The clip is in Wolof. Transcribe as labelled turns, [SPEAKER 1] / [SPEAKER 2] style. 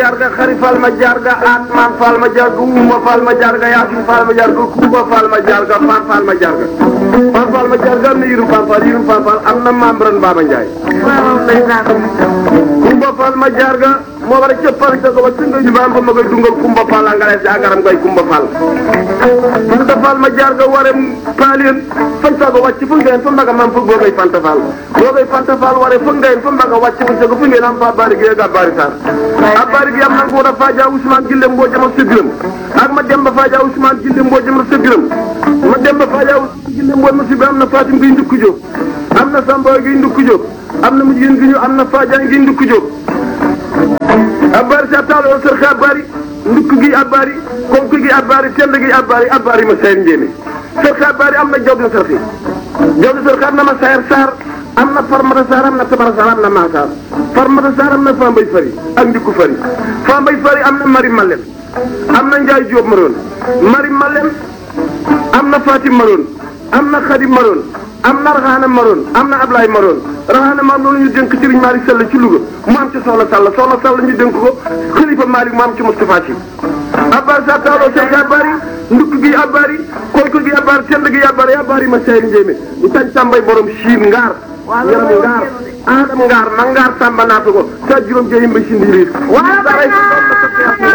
[SPEAKER 1] jarga xari fal ma jarga atman fal ma jarga uma fal ma jarga yasin fal ma jarga kuba fal ma jarga fan fal ma jarga fan fal ma jarga am na yirum fan fal yirum fan fal am na membran Baba Ndiaye kumba fal ma jarga moo war a cëppal ca ko ba singa ñu baam ba ma koy dungal kumba fal a ngalees agaram koy kumba fal fanta fal ma jarga ware paalien fanta ko wàcc fu ngeen fa mbaga mam fug boogay fanta fal boogay fanta fal ware fu ngeen fa mbaga wàcc fu ca ko fu ngeen am fa bari gi ga bari sar a bari gi am na ko da faaja Ousmane Gille mboo jama sëgërëm ak ma dem ba faaja Ousmane Gille mboo jama sëgërëm ma dem ba faaja Ousmane Gille mboo ma si bi am na Fatim gi ndukku jóg am na Samba gi ndukku jóg am na mu jigéen gi ñu am na Fadiane gi ndukku jóg abbaari sa taalo sër xa abbaari ndukk gi abbaari konk gi abbaari tend gi abbaari abbaari ma sayar njéeme sër xa abbaari am na job na sër xi job na sër xa am na ma sayar saar am na farmata saar am na tabara saar am na maa saar farmata saar am na fambay fari ak ndikku fari fambay fari am na mari malem am na njaay jóob maroon mari malem am na fatim maroon am na xadim maroon am na raxaana maroon am na ablaay maroon raxaana maroon ñu dénk sëriñ Malick Sall ci Louga mu am ci soxla Sall soxla Sall ñu dénk ko xalifa Malick mu am ci Moustapha Sy abbaar sa taaloo sek abbaari ndukk gi abbaari konk gi abbaari tend gi abbaari abbaari ma sayri njéemé ñu tañ tàmbay borom siin ngaar yaram ngaar aadam ngaar ma ngaar tàmba naatu ko sa juróom jeyim ba si ndiiriir